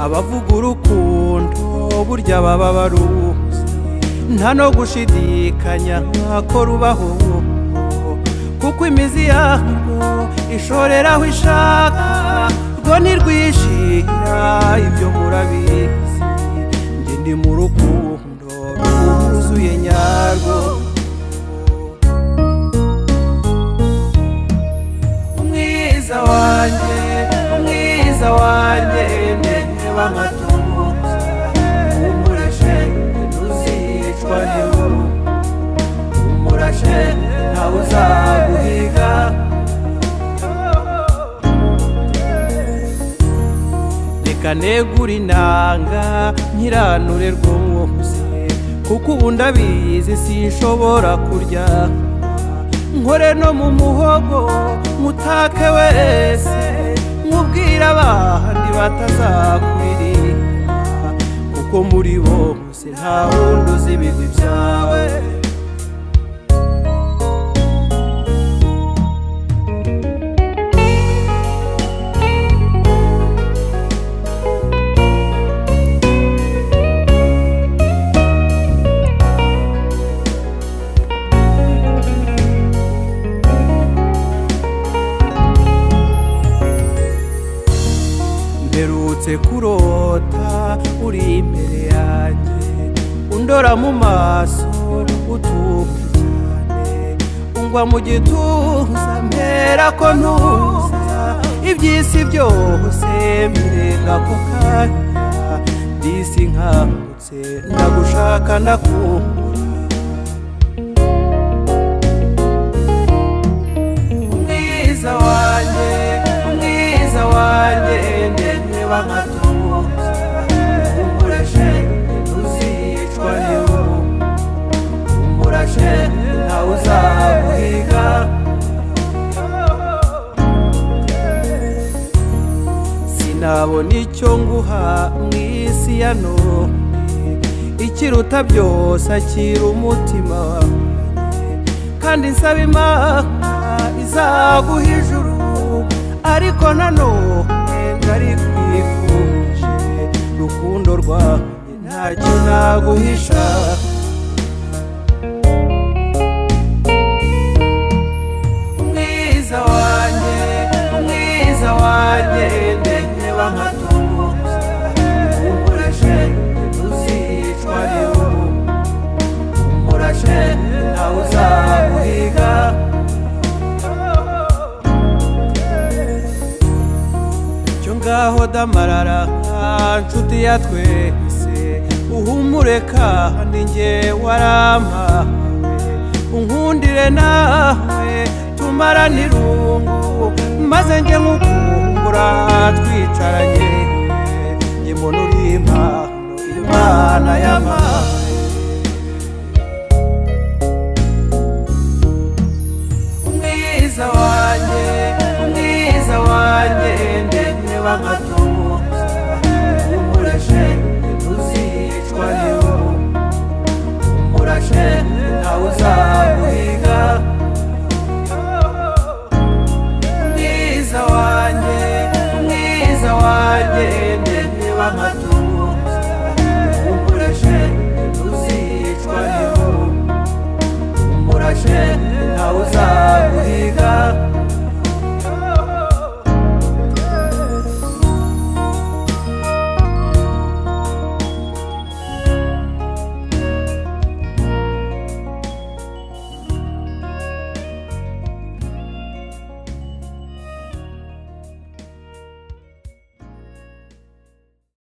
abavuga urukundo burya baba baruzi nta no gushidikanya ko rubaho kuko imizi yarwo ishorera aho ishaka rwo ntirwishira ibyo murabizi njye ndi mu rukundo rwuzuye nyarwo umwiza wanjye umwiza wanjye ndende w'amatungo umurashe ntuzicwa n'inkuru umurashe ntawe uzaguhiga reka negure inanga nkiranure rwose kuko ubu ndabizi sinshobora kurya nkore no mu muhogo mutake wese nkubwira abandi batazakuririmbira kuko muri bose nta wundi uzi ibigwi byawe mperutse kurota uri imbere yanjye undora mu maso utuka cyane ungwa mu gituza mpera ko ntuza iby'isi byose mbirenga ku kanya disi nkangutse ndagushaka ndakubura umwiza wanjye umwiza wanjye ndende w'amatuza umurashe ntuzicwa n'inkuba umurashe ntawe uzaguhiga sinabona icyo nguha mu isi ya none ikiruta byose akira umutima wawe kandi nsaba imana izaguha ijuru ariko nanone ntari kwifuje rukundo rwawe ntacyo naguhisha umwiza wanjye umwiza wanjye ndende w'amatungo umurashe ntuzicwa n'inkuba umurashe ntawe uzaguhiga cyo ngaho damarara nshuti ya twese uhumure kandi njye warampawe unkundire nawe tumarane irungu maze njye nkukungura twicaranye njye mbona uri impano imana y'amazi umwiza wanjye umwiza wanjye ndende w'amatu